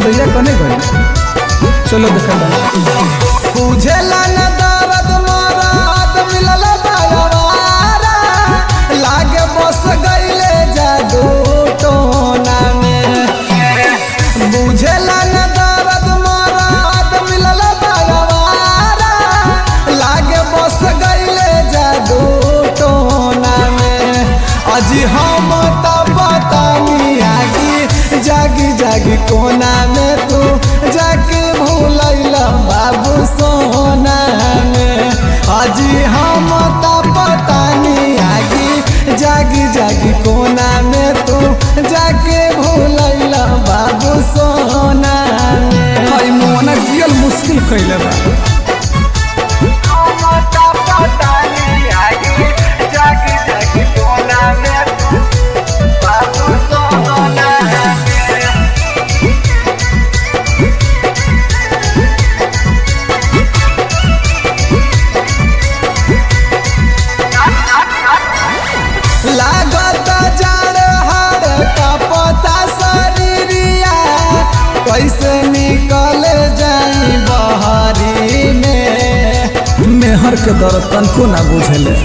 निर्दया कने गई चलो देखा बुझेला न दर्द मरद मिलल बायवारा लागे बस गईले जादू टोना में बुझेला न दर्द मरद मिलल बायवारा लागे बस गईले जादू टोना में अजी हम त बतानी आगी जागी जागी कोना में तू जाके भूलैल बाबू सोना में अजी हम त बतानी आगी जागी जागी कोना में तू जाके भूलैल बाबू सोना में हई मोना जियल मुश्किल कैले बा जागी जागी टोला में बाबू सोना लागत जाड़ हाड़ का पता शरीरिया कैसे निकल जाई बहरी में मेहर के दर्द तनको ना बुझले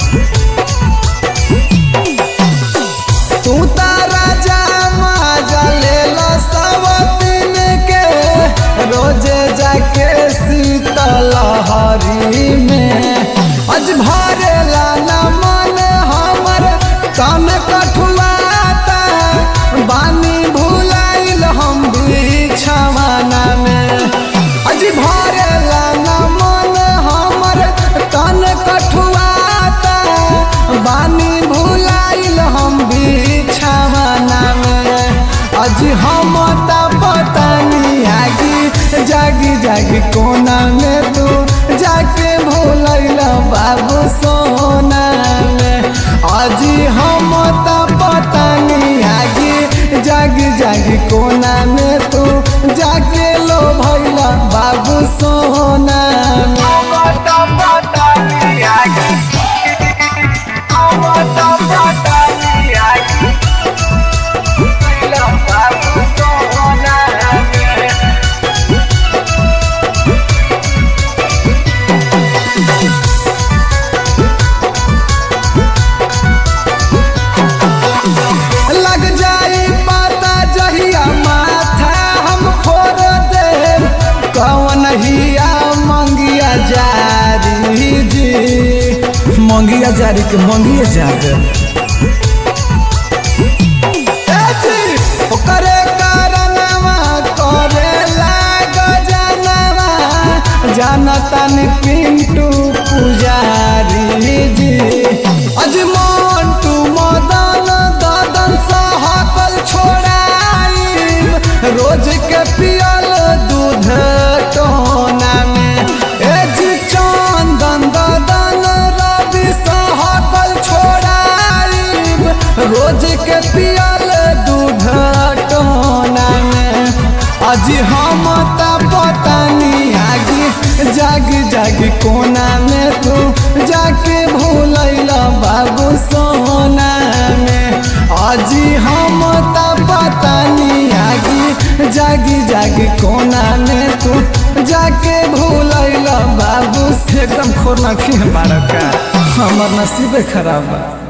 तू तारा जामा जले सब दिन के रोजे जाके शीतल हरी में अज भरेला न मन हमर कान कठुआता बानी भुलाइल हम बिछवाना में अज भरेला न मन हमर कान कठुआता बानी भुलाइल हम बिछवाना में अज हम त पतानी आगी जागी जागी कोना में तू जाके भूलैल बाबू सोना में आज हम त पतानी आगी जागी जागी कोना में तू जाके लो भैल बाबू सोना में लग जाई पता जहिया माथा हम फोड़ दे कौन हिया मंगिया जारी जी मंगिया जारी के मंगिया जा दे ओकरे कारणवा करे लाग जानवा जानतन पिंटू पुजारी जी अजमान तू मदन ददन सहकल छोड़ाई रोज के पियल दूध टोना में ए जी चंदन ददन रवि सहकल छोड़ाई रोज के पियल दूध टोना में अजी हम त पतानी आगी जागी जागी कोना में तू जाके भूलैल बाबू सोना में अजी हम त पतानी आगी जागी जागी कोना में तू जाके भूलैल बाबू से एकदम खोरना खी बारका हमर नसीबे खराब बा